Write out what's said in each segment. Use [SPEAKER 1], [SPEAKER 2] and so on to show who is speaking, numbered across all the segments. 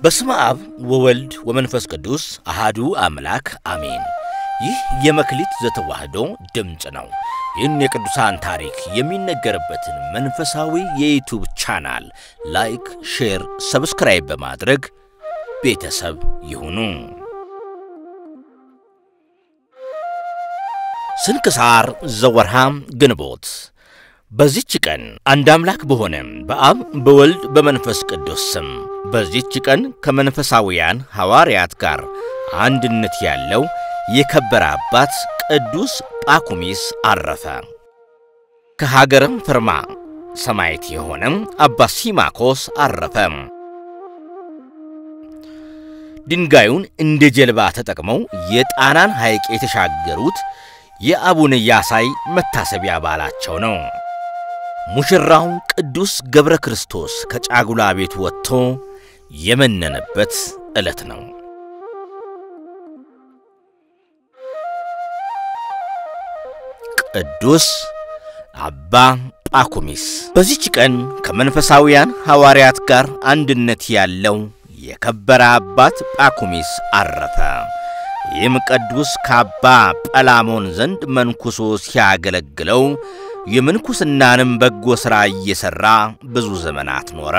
[SPEAKER 1] በስመ አብ ወወልድ ወመንፈስ ቅዱስ አሃዱ አምላክ አሜን። ይህ የመክሊት ዘተዋሕዶ ድምፅ ነው። ይህን የቅዱሳን ታሪክ የሚነገርበትን መንፈሳዊ የዩቱብ ቻናል ላይክ፣ ሼር፣ ሰብስክራይብ በማድረግ ቤተሰብ ይሁኑ። ስንክሳር ዘወርሃ ግንቦት። በዚች ቀን አንድ አምላክ በሆነ በአብ በወልድ በመንፈስ ቅዱስ ስም በዚች ቀን ከመንፈሳውያን ሐዋርያት ጋር አንድነት ያለው የከበረ አባት ቅዱስ ጳኩሚስ አረፈ። ከሀገርም ፍርማ ሰማዕት የሆነ አባ ሲማኮስ አረፈ። ድንጋዩን እንደ ጀልባ ተጠቅመው የጣናን ሐይቅ የተሻገሩት የአቡነ ያሳይ መታሰቢያ በዓላቸው ነው። ሙሽራው ቅዱስ ገብረ ክርስቶስ ከጫጉላ ቤቱ ወጥቶ የመነነበት ዕለት ነው። ቅዱስ አባ ጳኩሚስ በዚች ቀን ከመንፈሳውያን ሐዋርያት ጋር አንድነት ያለው የከበረ አባት ጳኩሚስ አረፈ። ይህም ቅዱስ ከአባ ጰላሞን ዘንድ መንኩሶ ሲያገለግለው የምንኩስናንም በጎ ሥራ እየሠራ ብዙ ዘመናት ኖረ።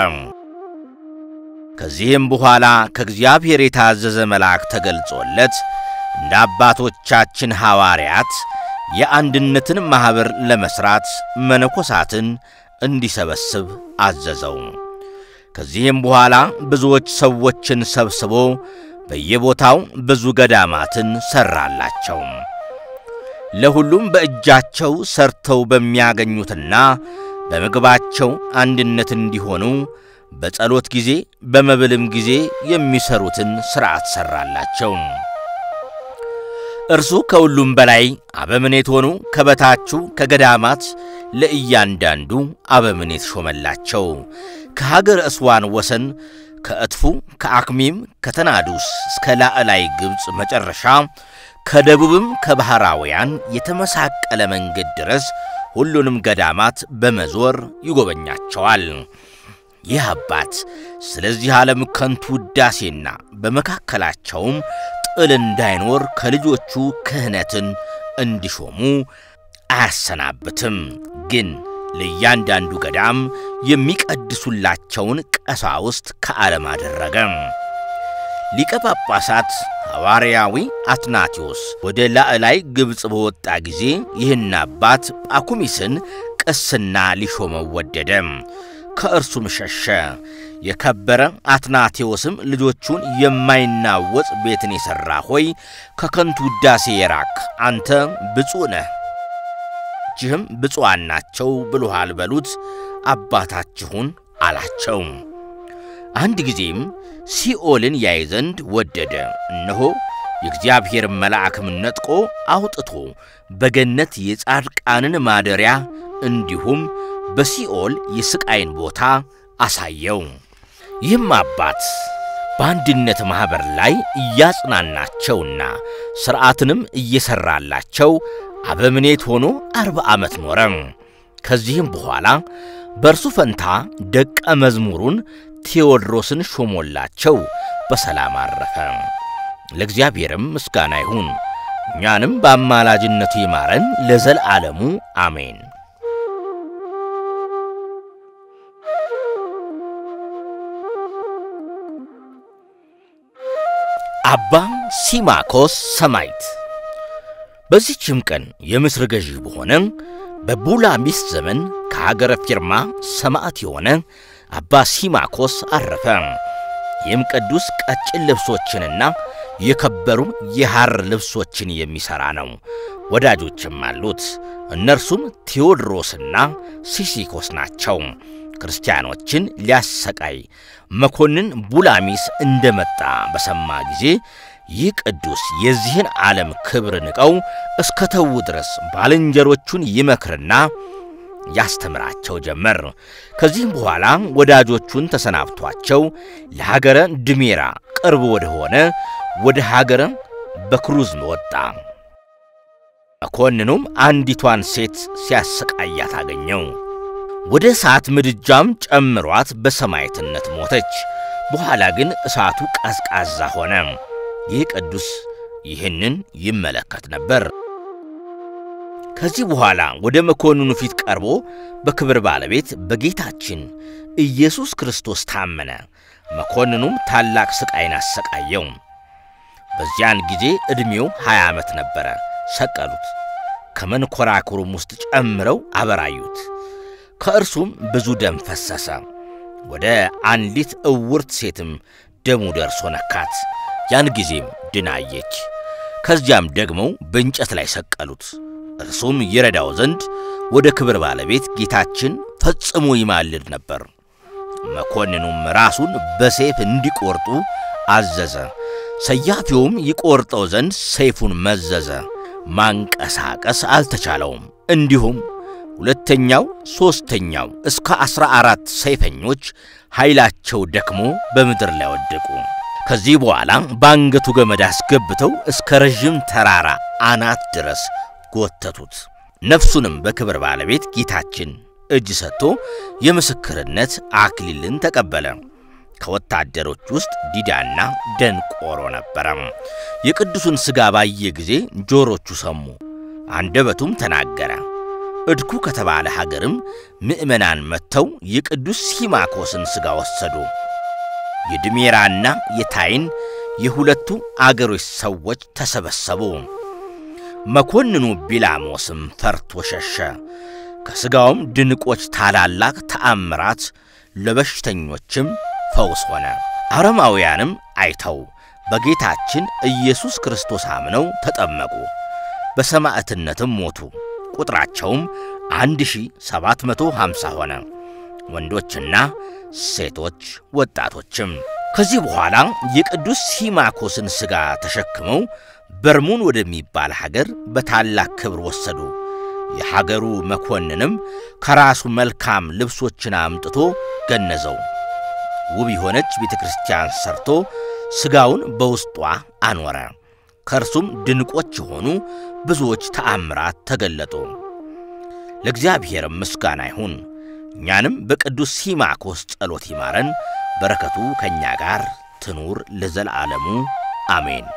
[SPEAKER 1] ከዚህም በኋላ ከእግዚአብሔር የታዘዘ መልአክ ተገልጾለት እንደ አባቶቻችን ሐዋርያት የአንድነትን ማኅበር ለመሥራት መነኮሳትን እንዲሰበስብ አዘዘው። ከዚህም በኋላ ብዙዎች ሰዎችን ሰብስቦ በየቦታው ብዙ ገዳማትን ሠራላቸው። ለሁሉም በእጃቸው ሰርተው በሚያገኙትና በምግባቸው አንድነት እንዲሆኑ በጸሎት ጊዜ በመብልም ጊዜ የሚሰሩትን ሥርዓት ሠራላቸው። እርሱ ከሁሉም በላይ አበምኔት ሆኑ። ከበታቹ ከገዳማት ለእያንዳንዱ አበምኔት ሾመላቸው። ከሀገር እስዋን ወሰን ከእጥፉ ከአክሚም ከተናዱስ እስከ ላዕላይ ግብፅ መጨረሻ ከደቡብም ከባሕራውያን የተመሳቀለ መንገድ ድረስ ሁሉንም ገዳማት በመዞር ይጎበኛቸዋል። ይህ አባት ስለዚህ ዓለም ከንቱ ውዳሴና በመካከላቸውም ጥል እንዳይኖር ከልጆቹ ክህነትን እንዲሾሙ አያሰናብትም። ግን ለእያንዳንዱ ገዳም የሚቀድሱላቸውን ቀሳውስት ከዓለም አደረገ። ሊቀ ጳጳሳት ሐዋርያዊ አትናቴዎስ ወደ ላዕላይ ግብፅ በወጣ ጊዜ ይህን አባት ጳኩሚስን ቅስና ሊሾመው ወደደ። ከእርሱም ሸሸ። የከበረ አትናቴዎስም ልጆቹን የማይናወጽ ቤትን የሠራ ሆይ ከከንቱ ውዳሴ የራክ አንተ ብፁዕ ነህ፣ እጅህም ብፁዓን ናቸው ብሎሃል በሉት አባታችሁን አላቸው። አንድ ጊዜም ሲኦልን ያይ ዘንድ ወደደ። እነሆ የእግዚአብሔር መልአክም ነጥቆ አውጥቶ በገነት የጻድቃንን ማደሪያ እንዲሁም በሲኦል የሥቃይን ቦታ አሳየው። ይህም አባት በአንድነት ማኅበር ላይ እያጽናናቸውና ሥርዓትንም እየሠራላቸው አበምኔት ሆኖ አርባ ዓመት ኖረ። ከዚህም በኋላ በእርሱ ፈንታ ደቀ መዝሙሩን ቴዎድሮስን ሾሞላቸው በሰላም አረፈ። ለእግዚአብሔርም ምስጋና ይሁን፣ እኛንም በአማላጅነቱ ይማረን ለዘላለሙ አሜን። አባ ሲማኮስ ሰማዕት። በዚህችም ቀን የምስር ገዢ በሆነ በቡላሚስ ዘመን ከሀገረ ፊርማ ሰማዕት የሆነ አባ ሲማኮስ አረፈ። ይህም ቅዱስ ቀጭን ልብሶችንና የከበሩ የሐር ልብሶችን የሚሠራ ነው። ወዳጆችም አሉት። እነርሱም ቴዎድሮስና ሲሲኮስ ናቸው። ክርስቲያኖችን ሊያሰቃይ መኮንን ቡላሚስ እንደመጣ በሰማ ጊዜ ይህ ቅዱስ የዚህን ዓለም ክብር ንቀው እስከ ተዉ ድረስ ባልንጀሮቹን ይመክርና ያስተምራቸው ጀመር። ከዚህም በኋላ ወዳጆቹን ተሰናብቷቸው ለሀገረ ድሜራ ቅርብ ወደ ሆነ ወደ ሀገረ በክሩዝ ወጣ። መኮንኑም አንዲቷን ሴት ሲያሰቃያት አገኘው። ወደ እሳት ምድጃም ጨምሯት በሰማዕትነት ሞተች። በኋላ ግን እሳቱ ቀዝቃዛ ሆነ። ይህ ቅዱስ ይህንን ይመለከት ነበር። ከዚህ በኋላ ወደ መኮንኑ ፊት ቀርቦ በክብር ባለቤት በጌታችን ኢየሱስ ክርስቶስ ታመነ። መኮንኑም ታላቅ ሥቃይን አሰቃየው። በዚያን ጊዜ ዕድሜው ሀያ ዓመት ነበረ። ሰቀሉት። ከመንኰራኩሩም ውስጥ ጨምረው አበራዩት። ከእርሱም ብዙ ደም ፈሰሰ። ወደ አንዲት ዕውርት ሴትም ደሙ ደርሶ ነካት። ያን ጊዜም ድናየች። ከዚያም ደግሞ በእንጨት ላይ ሰቀሉት። እርሱም ይረዳው ዘንድ ወደ ክብር ባለቤት ጌታችን ፈጽሞ ይማልድ ነበር። መኮንኑም ራሱን በሰይፍ እንዲቆርጡ አዘዘ። ሰያፊውም ይቆርጠው ዘንድ ሰይፉን መዘዘ። ማንቀሳቀስ አልተቻለውም። እንዲሁም ሁለተኛው፣ ሦስተኛው እስከ ዐሥራ አራት ሰይፈኞች ኃይላቸው ደክሞ በምድር ላይ ወደቁ። ከዚህ በኋላ በአንገቱ ገመድ አስገብተው እስከ ረዥም ተራራ አናት ድረስ ጎተቱት። ነፍሱንም በክብር ባለቤት ጌታችን እጅ ሰጥቶ የምስክርነት አክሊልን ተቀበለ። ከወታደሮች ውስጥ ዲዳና ደንቆሮ ነበረ። የቅዱሱን ሥጋ ባየ ጊዜ ጆሮቹ ሰሙ፣ አንደበቱም ተናገረ። እድኩ ከተባለ ሀገርም ምዕመናን መጥተው የቅዱስ ሲማኮስን ሥጋ ወሰዱ። የድሜራና የታይን የሁለቱ አገሮች ሰዎች ተሰበሰቡ። መኮንኑ ቢላሞስም ፈርቶ ሸሸ። ከሥጋውም ድንቆች ታላላቅ ተአምራት ለበሽተኞችም ፈውስ ሆነ። አረማውያንም አይተው በጌታችን ኢየሱስ ክርስቶስ አምነው ተጠመቁ፣ በሰማዕትነትም ሞቱ። ቁጥራቸውም 1750 ሆነ፣ ወንዶችና ሴቶች ወጣቶችም። ከዚህ በኋላ የቅዱስ ሲማኮስን ሥጋ ተሸክመው በርሙን ወደሚባል ሀገር በታላቅ ክብር ወሰዱ። የሀገሩ መኮንንም ከራሱ መልካም ልብሶችን አምጥቶ ገነዘው። ውብ የሆነች ቤተ ክርስቲያን ሰርቶ ሥጋውን በውስጧ አኖረ። ከእርሱም ድንቆች የሆኑ ብዙዎች ተአምራት ተገለጡ። ለእግዚአብሔርም ምስጋና ይሁን። እኛንም በቅዱስ ሲማኮስ ጸሎት ይማረን፣ በረከቱ ከእኛ ጋር ትኑር ለዘላለሙ አሜን።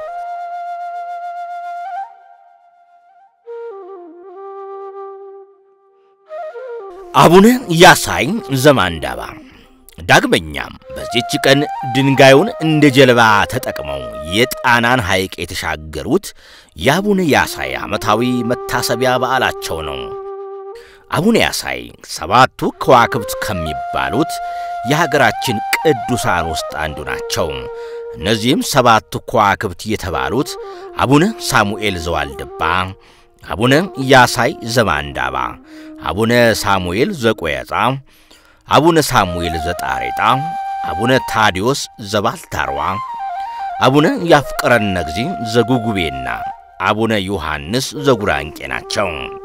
[SPEAKER 1] አቡነ ያሳይ ዘማንዳባ ዳግመኛም በዚህች ቀን ድንጋዩን እንደ ጀልባ ተጠቅመው የጣናን ሐይቅ የተሻገሩት የአቡነ ያሳይ ዓመታዊ መታሰቢያ በዓላቸው ነው። አቡነ ያሳይ ሰባቱ ከዋክብት ከሚባሉት የሀገራችን ቅዱሳን ውስጥ አንዱ ናቸው። እነዚህም ሰባቱ ከዋክብት የተባሉት አቡነ ሳሙኤል ዘዋልድባ፣ አቡነ ያሳይ ዘማንዳባ፣ አቡነ ሳሙኤል ዘቆየጻ አቡነ ሳሙኤል ዘጣሬጣ፣ አቡነ ታዲዮስ ዘባልታርዋ፣ አቡነ ያፍቀረነ እግዚ ዘጉጉቤና አቡነ ዮሐንስ ዘጉራንቄ ናቸው።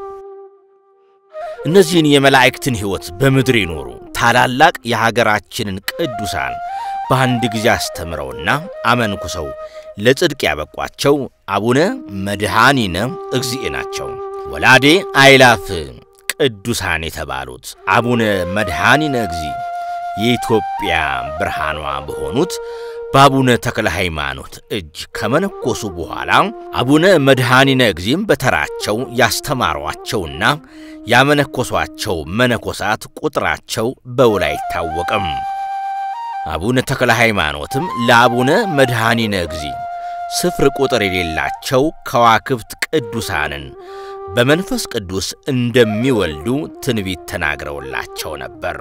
[SPEAKER 1] እነዚህን የመላእክትን ሕይወት በምድር ይኖሩ ታላላቅ የሀገራችንን ቅዱሳን በአንድ ጊዜ አስተምረውና አመንኩሰው ለጽድቅ ያበቋቸው አቡነ መድኃኒነ እግዚእ ናቸው። ወላዴ አይላፍ ቅዱሳን የተባሉት አቡነ መድኃኒነ እግዚእ የኢትዮጵያ ብርሃኗ በሆኑት በአቡነ ተክለ ሃይማኖት እጅ ከመነኮሱ በኋላ አቡነ መድኃኒነ እግዚእም በተራቸው ያስተማሯቸውና ያመነኮሷቸው መነኮሳት ቁጥራቸው በውል አይታወቅም። አቡነ ተክለ ሃይማኖትም ለአቡነ መድኃኒነ እግዚእ ስፍር ቁጥር የሌላቸው ከዋክብት ቅዱሳንን በመንፈስ ቅዱስ እንደሚወልዱ ትንቢት ተናግረውላቸው ነበር።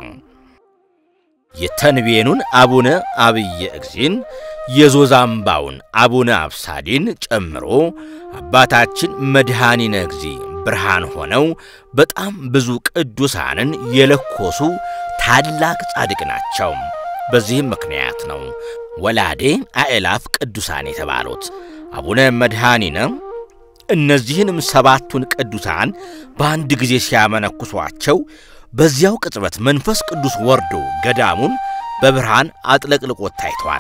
[SPEAKER 1] የተንቤኑን አቡነ አብየ እግዚእን የዞዛምባውን አቡነ አብሳዲን ጨምሮ አባታችን መድኃኒነ እግዚእ ብርሃን ሆነው በጣም ብዙ ቅዱሳንን የለኮሱ ታላቅ ጻድቅ ናቸው። በዚህም ምክንያት ነው ወላዴ አእላፍ ቅዱሳን የተባሉት አቡነ መድኃኒነ እነዚህንም ሰባቱን ቅዱሳን በአንድ ጊዜ ሲያመነኩሷቸው በዚያው ቅጽበት መንፈስ ቅዱስ ወርዶ ገዳሙን በብርሃን አጥለቅልቆት ታይቷል።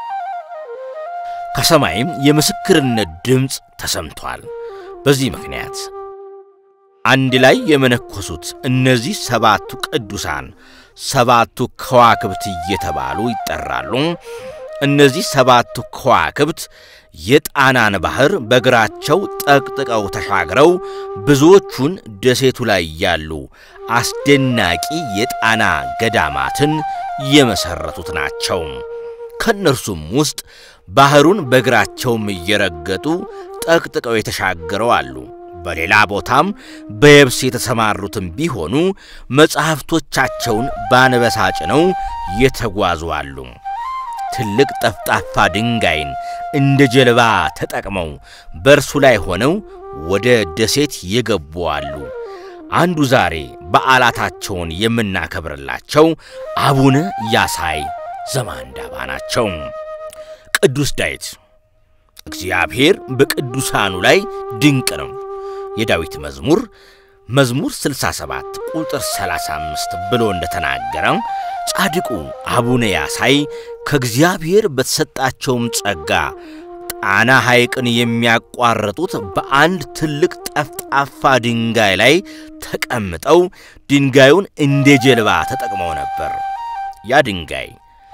[SPEAKER 1] ከሰማይም የምስክርነት ድምፅ ተሰምቷል። በዚህ ምክንያት አንድ ላይ የመነኮሱት እነዚህ ሰባቱ ቅዱሳን ሰባቱ ከዋክብት እየተባሉ ይጠራሉ። እነዚህ ሰባቱ ከዋክብት የጣናን ባህር በእግራቸው ጠቅጥቀው ተሻግረው ብዙዎቹን ደሴቱ ላይ ያሉ አስደናቂ የጣና ገዳማትን የመሠረቱት ናቸው። ከእነርሱም ውስጥ ባህሩን በእግራቸውም እየረገጡ ጠቅጥቀው የተሻገረው አሉ። በሌላ ቦታም በየብስ የተሰማሩትም ቢሆኑ መጻሕፍቶቻቸውን ባንበሳ ጭነው የተጓዙ አሉ። ትልቅ ጠፍጣፋ ድንጋይን እንደ ጀልባ ተጠቅመው በእርሱ ላይ ሆነው ወደ ደሴት የገቡ አሉ። አንዱ ዛሬ በዓላታቸውን የምናከብርላቸው አቡነ ያሳይ ዘማንዳባ ናቸው። ቅዱስ ዳዊት እግዚአብሔር በቅዱሳኑ ላይ ድንቅ ነው። የዳዊት መዝሙር መዝሙር 67 ቁጥር 35 ብሎ እንደተናገረ ጻድቁ አቡነ ያሳይ ከእግዚአብሔር በተሰጣቸውም ጸጋ ጣና ሐይቅን የሚያቋርጡት በአንድ ትልቅ ጠፍጣፋ ድንጋይ ላይ ተቀምጠው ድንጋዩን እንደ ጀልባ ተጠቅመው ነበር። ያ ድንጋይ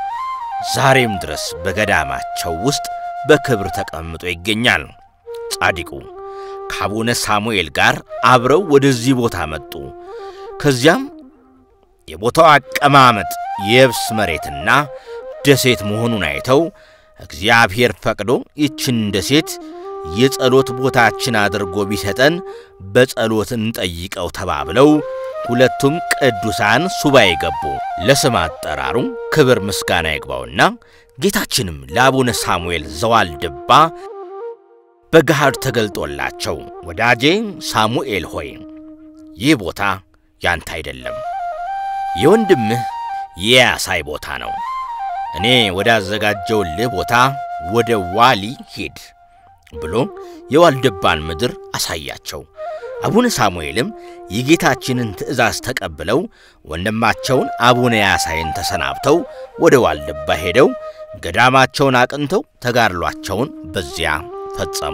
[SPEAKER 1] ዛሬም ድረስ በገዳማቸው ውስጥ በክብር ተቀምጦ ይገኛል። ጻድቁ ከአቡነ ሳሙኤል ጋር አብረው ወደዚህ ቦታ መጡ። ከዚያም የቦታው አቀማመጥ የየብስ መሬትና ደሴት መሆኑን አይተው እግዚአብሔር ፈቅዶ ይችን ደሴት የጸሎት ቦታችን አድርጎ ቢሰጠን በጸሎት እንጠይቀው ተባብለው ሁለቱም ቅዱሳን ሱባኤ ገቡ። ለስም አጠራሩ ክብር ምስጋና ይግባውና ጌታችንም ለአቡነ ሳሙኤል ዘዋልድባ በገሃድ ተገልጦላቸው ወዳጄ ሳሙኤል ሆይ ይህ ቦታ ያንተ አይደለም፣ የወንድምህ የያሳይ ቦታ ነው። እኔ ወዳዘጋጀውልህ ቦታ ወደ ዋሊ ሂድ ብሎ የዋልድባን ምድር አሳያቸው። አቡነ ሳሙኤልም የጌታችንን ትእዛዝ ተቀብለው ወንድማቸውን አቡነ ያሳይን ተሰናብተው ወደ ዋልድባ ሄደው ገዳማቸውን አቅንተው ተጋድሏቸውን በዚያ ፈጸሙ።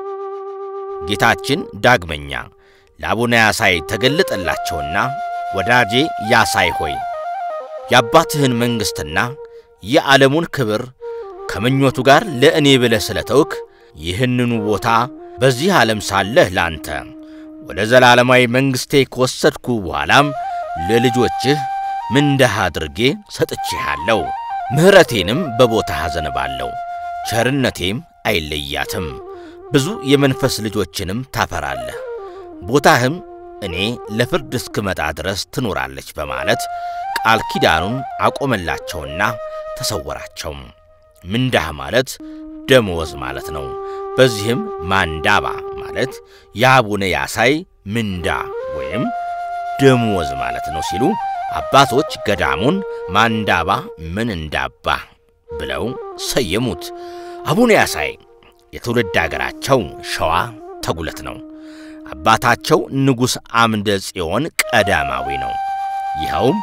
[SPEAKER 1] ጌታችን ዳግመኛ ለአቡነ ያሳይ ተገለጠላቸውና ወዳጄ ያሳይ ሆይ የአባትህን መንግሥትና የዓለሙን ክብር ከምኞቱ ጋር ለእኔ ብለህ ስለተውክ ይህንኑ ቦታ በዚህ ዓለም ሳለህ ላንተ ወደ ዘላለማዊ መንግሥቴ ከወሰድኩ በኋላም ለልጆችህ ምንዳህ አድርጌ ሰጥቼሃለሁ። ምሕረቴንም በቦታህ አዘንባለሁ፣ ቸርነቴም አይለያትም። ብዙ የመንፈስ ልጆችንም ታፈራለህ። ቦታህም እኔ ለፍርድ እስክመጣ ድረስ ትኖራለች በማለት ቃል ኪዳኑን አቆመላቸውና ተሰወራቸው። ምንዳህ ማለት ደመወዝ ማለት ነው። በዚህም ማንዳባ ማለት የአቡነ ያሳይ ምንዳ ወይም ደመወዝ ማለት ነው ሲሉ አባቶች ገዳሙን ማንዳባ ምን እንዳባ ብለው ሰየሙት። አቡነ ያሳይ የትውልድ አገራቸው ሸዋ ተጉለት ነው። አባታቸው ንጉሥ አምደ ጽዮን ቀዳማዊ ነው። ይኸውም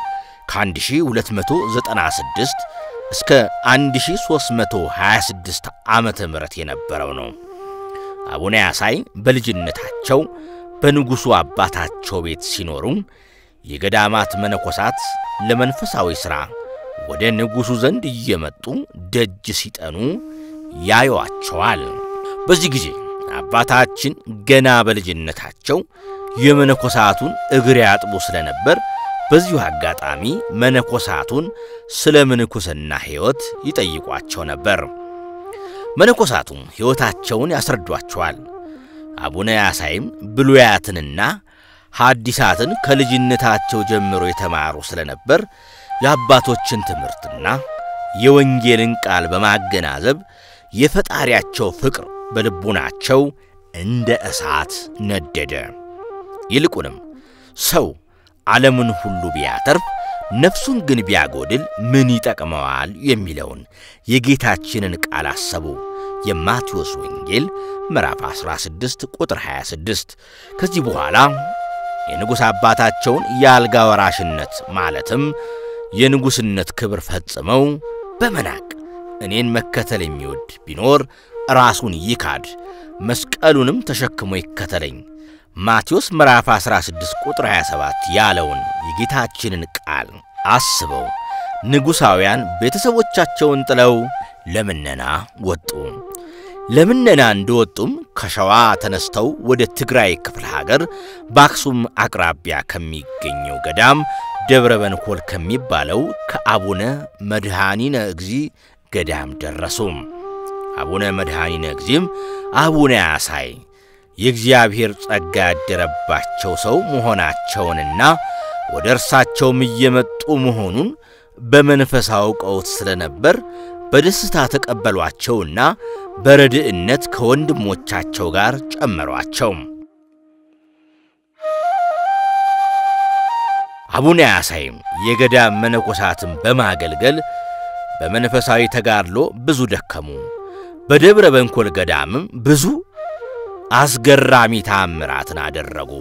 [SPEAKER 1] ከ1296 እስከ 1326 ዓመተ ምህረት የነበረው ነው። አቡነ ያሳይ በልጅነታቸው በንጉሡ አባታቸው ቤት ሲኖሩ የገዳማት መነኮሳት ለመንፈሳዊ ሥራ ወደ ንጉሡ ዘንድ እየመጡ ደጅ ሲጠኑ ያዩዋቸዋል። በዚህ ጊዜ አባታችን ገና በልጅነታቸው የመነኮሳቱን እግር ያጥቡ ስለነበር በዚሁ አጋጣሚ መነኮሳቱን ስለ ምንኩስና ሕይወት ይጠይቋቸው ነበር። መነኮሳቱም ሕይወታቸውን ያስረዷቸዋል። አቡነ ያሳይም ብሉያትንና ሐዲሳትን ከልጅነታቸው ጀምሮ የተማሩ ስለነበር የአባቶችን ትምህርትና የወንጌልን ቃል በማገናዘብ የፈጣሪያቸው ፍቅር በልቡናቸው እንደ እሳት ነደደ። ይልቁንም ሰው ዓለምን ሁሉ ቢያተርፍ ነፍሱን ግን ቢያጎድል ምን ይጠቅመዋል የሚለውን የጌታችንን ቃል አሰቡ። የማቴዎስ ወንጌል ምዕራፍ 16 ቁጥር 26። ከዚህ በኋላ የንጉሥ አባታቸውን የአልጋ ወራሽነት ማለትም የንጉሥነት ክብር ፈጽመው በመናቅ እኔን መከተል የሚወድ ቢኖር ራሱን ይካድ፣ መስቀሉንም ተሸክሞ ይከተለኝ ማቴዎስ ምዕራፍ 16 ቁጥር 27 ያለውን የጌታችንን ቃል አስበው ንጉሣውያን ቤተሰቦቻቸውን ጥለው ለምነና ወጡ። ለምነና እንደወጡም ከሸዋ ተነስተው ወደ ትግራይ ክፍለ ሀገር በአክሱም አቅራቢያ ከሚገኘው ገዳም ደብረ በንኮል ከሚባለው ከአቡነ መድኃኒነ እግዚ ገዳም ደረሱ። አቡነ መድኃኒነ እግዚም አቡነ ያሳይ የእግዚአብሔር ጸጋ ያደረባቸው ሰው መሆናቸውንና ወደ እርሳቸውም እየመጡ መሆኑን በመንፈስ አውቀውት ስለነበር በደስታ ተቀበሏቸውና በረድእነት ከወንድሞቻቸው ጋር ጨመሯቸው። አቡነ ያሳይም የገዳም መነኮሳትን በማገልገል በመንፈሳዊ ተጋድሎ ብዙ ደከሙ። በደብረ በንኮል ገዳምም ብዙ አስገራሚ ታምራትን አደረጉ።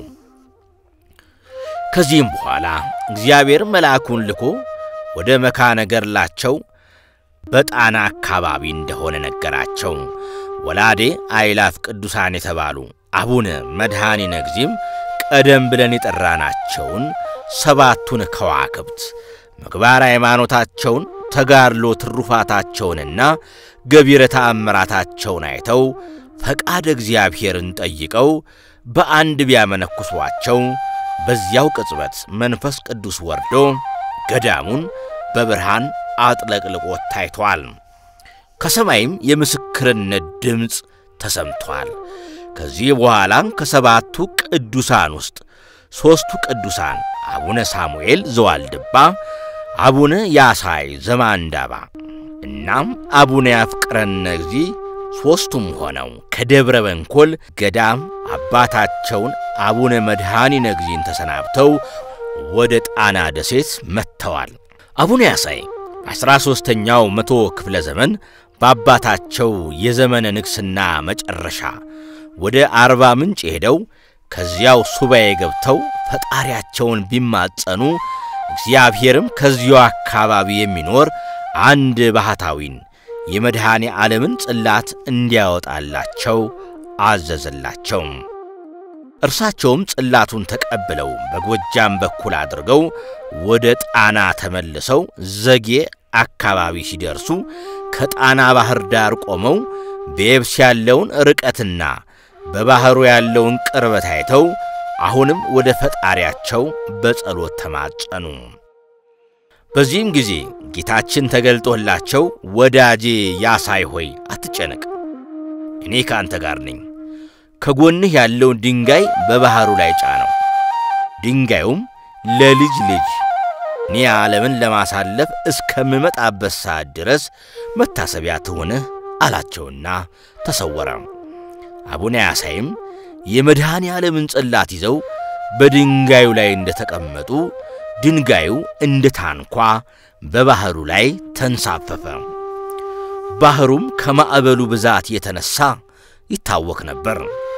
[SPEAKER 1] ከዚህም በኋላ እግዚአብሔር መልአኩን ልኮ ወደ መካነ ገድላቸው በጣና አካባቢ እንደሆነ ነገራቸው። ወላዴ አይላፍ ቅዱሳን የተባሉ አቡነ መድኃኒነ እግዚም ቀደም ብለን የጠራናቸውን ሰባቱን ከዋክብት ምግባር ሃይማኖታቸውን፣ ተጋድሎ ትሩፋታቸውንና ገቢረ ተአምራታቸውን አይተው ፈቃድ እግዚአብሔርን ጠይቀው በአንድ ቢያመነኩሷቸው በዚያው ቅጽበት መንፈስ ቅዱስ ወርዶ ገዳሙን በብርሃን አጥለቅልቆት ታይቷል። ከሰማይም የምስክርነት ድምፅ ተሰምቷል። ከዚህ በኋላም ከሰባቱ ቅዱሳን ውስጥ ሦስቱ ቅዱሳን አቡነ ሳሙኤል ዘዋልድባ፣ አቡነ ያሳይ ዘማንዳባ እናም አቡነ ያፍቅረነ እግዚ ሦስቱም ሆነው ከደብረ በንኮል ገዳም አባታቸውን አቡነ መድኃኒነ እግዚን ተሰናብተው ወደ ጣና ደሴት መጥተዋል። አቡነ ያሳይ በአሥራ ሦስተኛው መቶ ክፍለ ዘመን በአባታቸው የዘመነ ንግሥና መጨረሻ ወደ አርባ ምንጭ ሄደው ከዚያው ሱባኤ ገብተው ፈጣሪያቸውን ቢማጸኑ እግዚአብሔርም ከዚያው አካባቢ የሚኖር አንድ ባህታዊን የመድኃኔ ዓለምን ጽላት እንዲያወጣላቸው አዘዘላቸው። እርሳቸውም ጽላቱን ተቀብለው በጎጃም በኩል አድርገው ወደ ጣና ተመልሰው ዘጌ አካባቢ ሲደርሱ ከጣና ባህር ዳር ቆመው በየብስ ያለውን ርቀትና በባሕሩ ያለውን ቅርበት አይተው አሁንም ወደ ፈጣሪያቸው በጸሎት ተማጸኑ። በዚህም ጊዜ ጌታችን ተገልጦላቸው ወዳጄ ያሳይ ሆይ አትጨነቅ፣ እኔ ከአንተ ጋር ነኝ። ከጎንህ ያለውን ድንጋይ በባሕሩ ላይ ጫነው። ድንጋዩም ለልጅ ልጅ እኔ ዓለምን ለማሳለፍ እስከምመጣበት ሰዓት ድረስ መታሰቢያ ትሆንህ አላቸውና ተሰወረ። አቡነ ያሳይም የመድኃኔ ዓለምን ጽላት ይዘው በድንጋዩ ላይ እንደተቀመጡ ድንጋዩ እንደ ታንኳ በባሕሩ ላይ ተንሳፈፈ። ባሕሩም ከማዕበሉ ብዛት የተነሣ ይታወክ ነበር።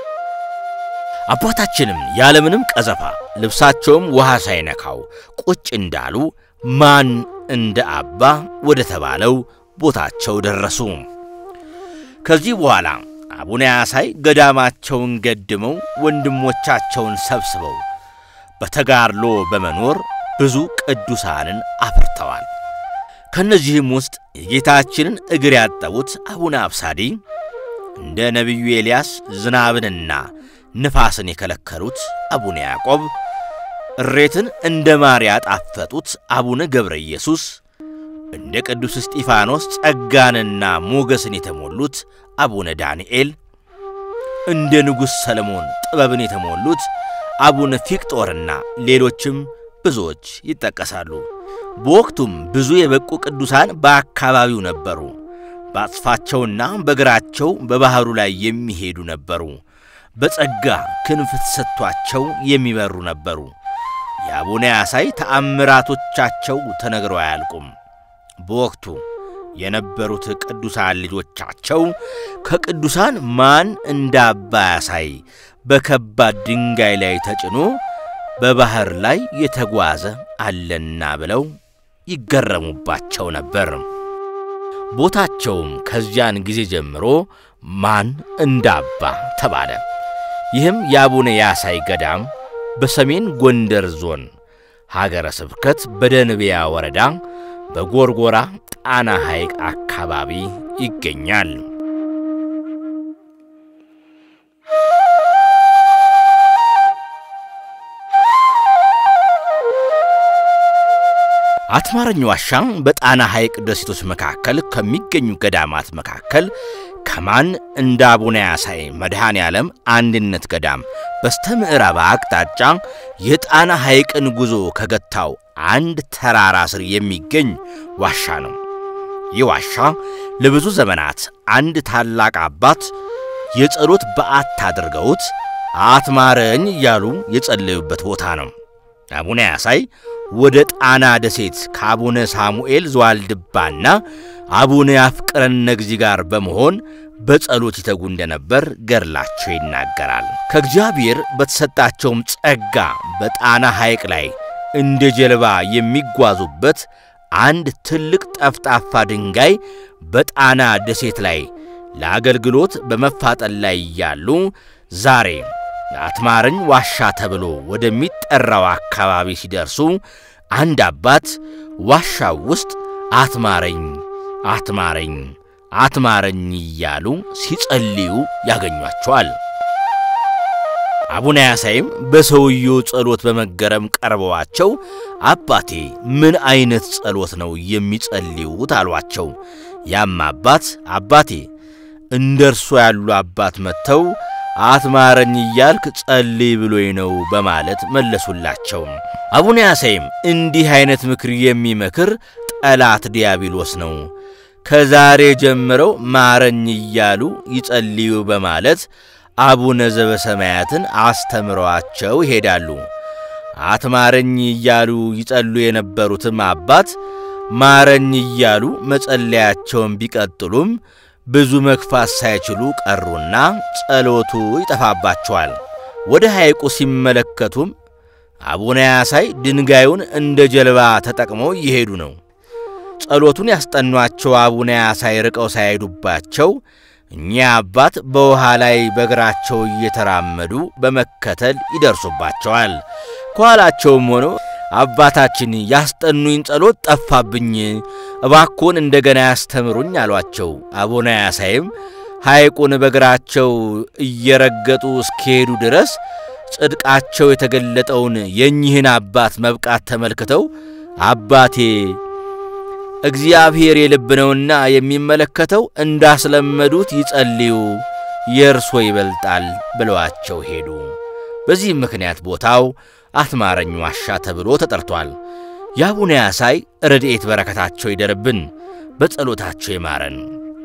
[SPEAKER 1] አባታችንም ያለምንም ቀዘፋ ልብሳቸውም ውሃ ሳይነካው ቁጭ እንዳሉ ማን እንደ አባ ወደ ተባለው ቦታቸው ደረሱ። ከዚህ በኋላ አቡነ ያሳይ ገዳማቸውን ገድመው ወንድሞቻቸውን ሰብስበው በተጋድሎ በመኖር ብዙ ቅዱሳንን አፍርተዋል። ከእነዚህም ውስጥ የጌታችንን እግር ያጠቡት አቡነ አብሳዲ፣ እንደ ነቢዩ ኤልያስ ዝናብንና ንፋስን የከለከሉት አቡነ ያዕቆብ፣ እሬትን እንደ ማር ያጣፈጡት አቡነ ገብረ ኢየሱስ፣ እንደ ቅዱስ እስጢፋኖስ ጸጋንና ሞገስን የተሞሉት አቡነ ዳንኤል፣ እንደ ንጉሥ ሰለሞን ጥበብን የተሞሉት አቡነ ፊቅጦርና ሌሎችም ብዙዎች ይጠቀሳሉ። በወቅቱም ብዙ የበቁ ቅዱሳን በአካባቢው ነበሩ። በአጽፋቸውና በእግራቸው በባሕሩ ላይ የሚሄዱ ነበሩ። በጸጋ ክንፍ ተሰጥቷቸው የሚበሩ ነበሩ። የአቡነ ያሳይ ተአምራቶቻቸው ተነግረው አያልቁም። በወቅቱ የነበሩት ቅዱሳን ልጆቻቸው ከቅዱሳን ማን እንደ አባ ያሳይ በከባድ ድንጋይ ላይ ተጭኖ በባሕር ላይ የተጓዘ አለና ብለው ይገረሙባቸው ነበር። ቦታቸውም ከዚያን ጊዜ ጀምሮ ማን እንደ አባ ተባለ። ይህም የአቡነ ያሳይ ገዳም በሰሜን ጎንደር ዞን ሀገረ ስብከት በደንቢያ ወረዳ በጎርጎራ ጣና ሐይቅ አካባቢ ይገኛል። አትማረኝ ዋሻ በጣና ሐይቅ ደሴቶች መካከል ከሚገኙ ገዳማት መካከል ከማን እንደ አቡነ ያሳይ መድኃኔ ዓለም አንድነት ገዳም በስተ ምዕራብ አቅጣጫ የጣና ሐይቅን ጉዞ ከገታው አንድ ተራራ ስር የሚገኝ ዋሻ ነው። ይህ ዋሻ ለብዙ ዘመናት አንድ ታላቅ አባት የጸሎት በዓት አድርገውት አትማረኝ እያሉ የጸለዩበት ቦታ ነው። አቡነ ያሳይ ወደ ጣና ደሴት ከአቡነ ሳሙኤል ዘዋልድባና አቡነ ያፍቅረነ እግዚእ ጋር በመሆን በጸሎት ይተጉ እንደነበር ገድላቸው ይናገራል። ከእግዚአብሔር በተሰጣቸውም ጸጋ በጣና ሐይቅ ላይ እንደ ጀልባ የሚጓዙበት አንድ ትልቅ ጠፍጣፋ ድንጋይ በጣና ደሴት ላይ ለአገልግሎት በመፋጠን ላይ እያሉ ዛሬ አትማረኝ ዋሻ ተብሎ ወደሚጠራው አካባቢ ሲደርሱ አንድ አባት ዋሻው ውስጥ አትማረኝ አትማረኝ አትማረኝ እያሉ ሲጸልዩ ያገኟቸዋል። አቡነ ያሳይም በሰውየው ጸሎት በመገረም ቀርበዋቸው አባቴ ምን አይነት ጸሎት ነው የሚጸልዩት? አሏቸው። ያም አባት አባቴ እንደ እርሶ ያሉ አባት መጥተው አትማረኝ እያልክ ጸልይ ብሎኝ ነው በማለት መለሱላቸው። አቡነ ያሳይም እንዲህ አይነት ምክር የሚመክር ጠላት ዲያብሎስ ነው፣ ከዛሬ ጀምረው ማረኝ እያሉ ይጸልዩ በማለት አቡነ ዘበሰማያትን አስተምረዋቸው ይሄዳሉ። አትማረኝ እያሉ ይጸሉ የነበሩትም አባት ማረኝ እያሉ መጸለያቸውን ቢቀጥሉም ብዙ መግፋት ሳይችሉ ቀሩና ጸሎቱ ይጠፋባቸዋል። ወደ ሐይቁ ሲመለከቱም አቡነ ያሳይ ድንጋዩን እንደ ጀልባ ተጠቅመው እየሄዱ ነው። ጸሎቱን ያስጠኗቸው አቡነ ያሳይ ርቀው ሳይሄዱባቸው እኚህ አባት በውሃ ላይ በእግራቸው እየተራመዱ በመከተል ይደርሱባቸዋል። ከኋላቸውም ሆኖ አባታችን ያስጠኑኝ ጸሎት ጠፋብኝ፣ እባኮን እንደገና ያስተምሩኝ አሏቸው። አቡነ ያሳይም ሐይቁን በእግራቸው እየረገጡ እስኪሄዱ ድረስ ጽድቃቸው የተገለጠውን የእኚህን አባት መብቃት ተመልክተው አባቴ እግዚአብሔር የልብ ነውና የሚመለከተው እንዳስለመዱት ይጸልዩ፣ የእርሶ ይበልጣል ብለዋቸው ሄዱ። በዚህም ምክንያት ቦታው አትማረኝ ዋሻ ተብሎ ተጠርቷል። የአቡነ ያሳይ ረድኤት በረከታቸው ይደርብን፣ በጸሎታቸው ይማረን።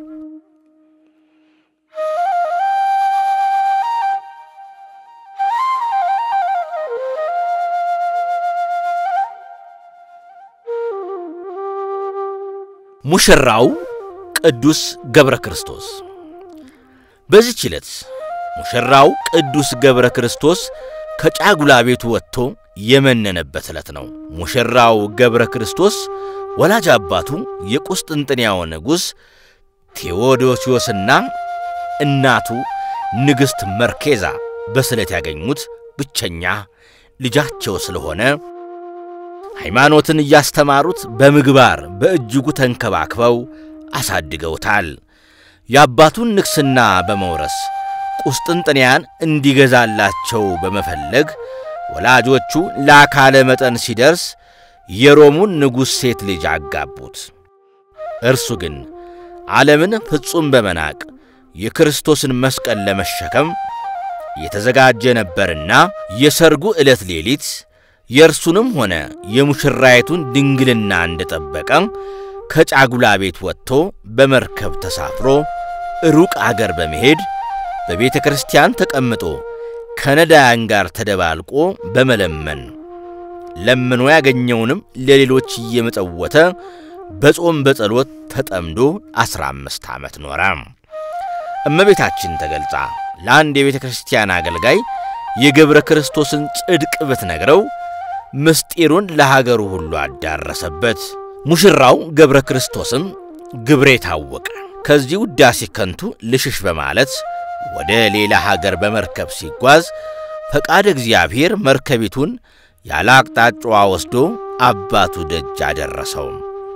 [SPEAKER 1] ሙሽራው ቅዱስ ገብረ ክርስቶስ። በዚህች ዕለት ሙሽራው ቅዱስ ገብረ ክርስቶስ ከጫጉላ ቤቱ ወጥቶ የመነነበት ዕለት ነው። ሙሽራው ገብረ ክርስቶስ ወላጅ አባቱ የቁስጥንጥንያው ንጉሥ ቴዎዶሲዮስና እናቱ ንግሥት መርኬዛ በስለት ያገኙት ብቸኛ ልጃቸው ስለሆነ ሃይማኖትን እያስተማሩት በምግባር በእጅጉ ተንከባክበው አሳድገውታል። የአባቱን ንግሥና በመውረስ ቁስጥንጥንያን እንዲገዛላቸው በመፈለግ ወላጆቹ ለአካለ መጠን ሲደርስ የሮሙን ንጉሥ ሴት ልጅ አጋቡት። እርሱ ግን ዓለምን ፍጹም በመናቅ የክርስቶስን መስቀል ለመሸከም የተዘጋጀ ነበርና የሰርጉ ዕለት ሌሊት የእርሱንም ሆነ የሙሽራይቱን ድንግልና እንደጠበቀ ከጫጉላ ቤት ወጥቶ በመርከብ ተሳፍሮ ሩቅ አገር በመሄድ በቤተ ክርስቲያን ተቀምጦ ከነዳያን ጋር ተደባልቆ በመለመን ለምኖ ያገኘውንም ለሌሎች እየመጸወተ በጾም በጸሎት ተጠምዶ ዐሥራ አምስት ዓመት ኖረ። እመቤታችን ተገልጻ ለአንድ የቤተ ክርስቲያን አገልጋይ የገብረ ክርስቶስን ጽድቅ ብትነግረው ምስጢሩን ለሀገሩ ሁሉ አዳረሰበት። ሙሽራው ገብረ ክርስቶስም ግብሬ ታወቀ። ከዚህ ውዳሴ ከንቱ ልሽሽ በማለት ወደ ሌላ ሀገር በመርከብ ሲጓዝ ፈቃድ እግዚአብሔር መርከቢቱን ያለ አቅጣጫዋ ወስዶ አባቱ ደጅ አደረሰው።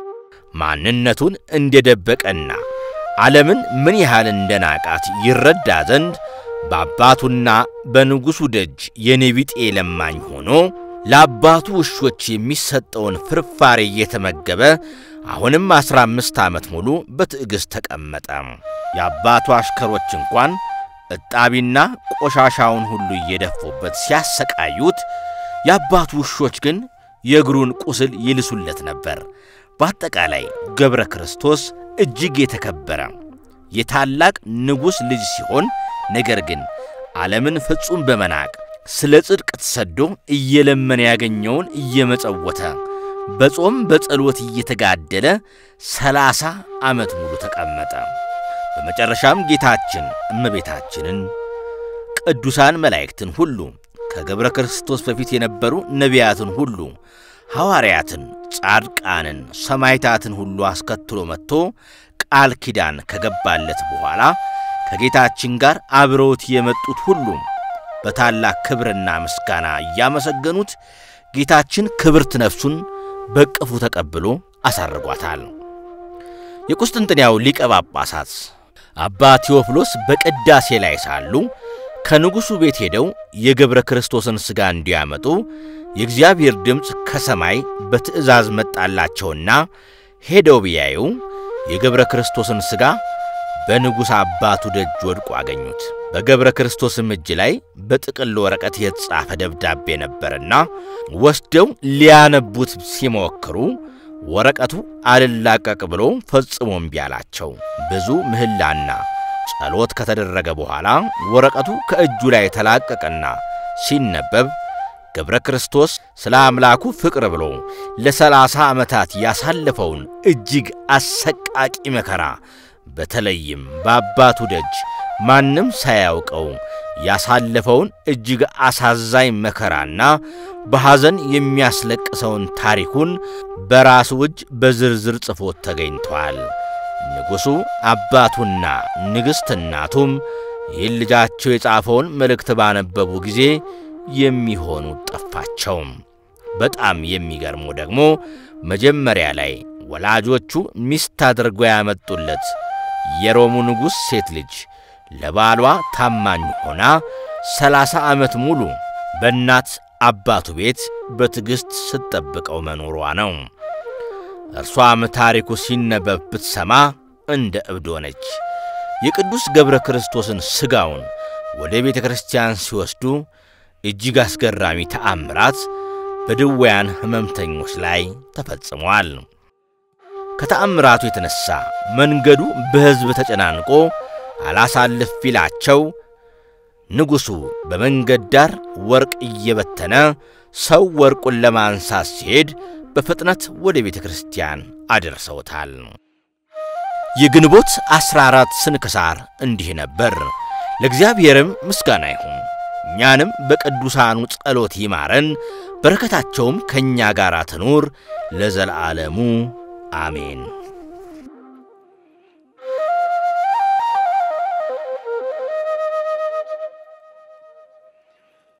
[SPEAKER 1] ማንነቱን እንደደበቀና ዓለምን ምን ያህል እንደናቃት ይረዳ ዘንድ በአባቱና በንጉሡ ደጅ የኔቢጤ ለማኝ ሆኖ ለአባቱ ውሾች የሚሰጠውን ፍርፋሬ እየተመገበ አሁንም ዐሥራ አምስት ዓመት ሙሉ በትዕግሥት ተቀመጠ። የአባቱ አሽከሮች እንኳን እጣቢና ቆሻሻውን ሁሉ እየደፉበት ሲያሰቃዩት፣ የአባቱ ውሾች ግን የእግሩን ቁስል ይልሱለት ነበር። በአጠቃላይ ገብረ ክርስቶስ እጅግ የተከበረ የታላቅ ንጉሥ ልጅ ሲሆን ነገር ግን ዓለምን ፍጹም በመናቅ ስለ ጽድቅ ተሰዶ እየለመነ ያገኘውን እየመጸወተ በጾም በጸሎት እየተጋደለ ሰላሳ ዓመት ሙሉ ተቀመጠ። በመጨረሻም ጌታችን እመቤታችንን፣ ቅዱሳን መላእክትን ሁሉ ከገብረ ክርስቶስ በፊት የነበሩ ነቢያትን ሁሉ ሐዋርያትን፣ ጻድቃንን፣ ሰማይታትን ሁሉ አስከትሎ መጥቶ ቃል ኪዳን ከገባለት በኋላ ከጌታችን ጋር አብረውት የመጡት ሁሉ በታላቅ ክብርና ምስጋና እያመሰገኑት ጌታችን ክብርት ነፍሱን በቅፉ ተቀብሎ አሳርጓታል። የቁስጥንጥንያው ሊቀ ጳጳሳት አባ ቴዎፍሎስ በቅዳሴ ላይ ሳሉ ከንጉሡ ቤት ሄደው የገብረ ክርስቶስን ሥጋ እንዲያመጡ የእግዚአብሔር ድምፅ ከሰማይ በትእዛዝ መጣላቸውና ሄደው ቢያዩ የገብረ ክርስቶስን ሥጋ በንጉሥ አባቱ ደጅ ወድቆ አገኙት። በገብረ ክርስቶስም እጅ ላይ በጥቅል ወረቀት የተጻፈ ደብዳቤ ነበርና ወስደው ሊያነቡት ሲሞክሩ ወረቀቱ አልላቀቅ ብሎ ፈጽሞ እምቢ አላቸው። ብዙ ምህላና ጸሎት ከተደረገ በኋላ ወረቀቱ ከእጁ ላይ ተላቀቀና ሲነበብ ገብረ ክርስቶስ ስለ አምላኩ ፍቅር ብሎ ለሰላሳ ዓመታት ያሳለፈውን እጅግ አሰቃቂ መከራ በተለይም በአባቱ ደጅ ማንም ሳያውቀው ያሳለፈውን እጅግ አሳዛኝ መከራና በሐዘን የሚያስለቅሰውን ታሪኩን በራሱ እጅ በዝርዝር ጽፎት ተገኝቷል። ንጉሡ አባቱና ንግሥት እናቱም ይህን ልጃቸው የጻፈውን መልእክት ባነበቡ ጊዜ የሚሆኑ ጠፋቸው። በጣም የሚገርመው ደግሞ መጀመሪያ ላይ ወላጆቹ ሚስት አድርገው ያመጡለት የሮሙ ንጉሥ ሴት ልጅ ለባሏ ታማኝ ሆና ሰላሳ ዓመት ሙሉ በእናት አባቱ ቤት በትዕግሥት ስትጠብቀው መኖሯ ነው። እርሷም ታሪኩ ሲነበብ ብትሰማ እንደ እብድ ሆነች። የቅዱስ ገብረ ክርስቶስን ሥጋውን ወደ ቤተ ክርስቲያን ሲወስዱ እጅግ አስገራሚ ተአምራት በድውያን ሕመምተኞች ላይ ተፈጽመዋል። ከተአምራቱ የተነሣ መንገዱ በሕዝብ ተጨናንቆ አላሳልፍ ቢላቸው ንጉሡ በመንገድ ዳር ወርቅ እየበተነ ሰው ወርቁን ለማንሳት ሲሄድ በፍጥነት ወደ ቤተ ክርስቲያን አደርሰውታል። የግንቦት ዐሥራ አራት ስንክሳር እንዲህ ነበር። ለእግዚአብሔርም ምስጋና ይሁን፣ እኛንም በቅዱሳኑ ጸሎት ይማረን፣ በረከታቸውም ከእኛ ጋር ትኑር ለዘለዓለሙ አሜን።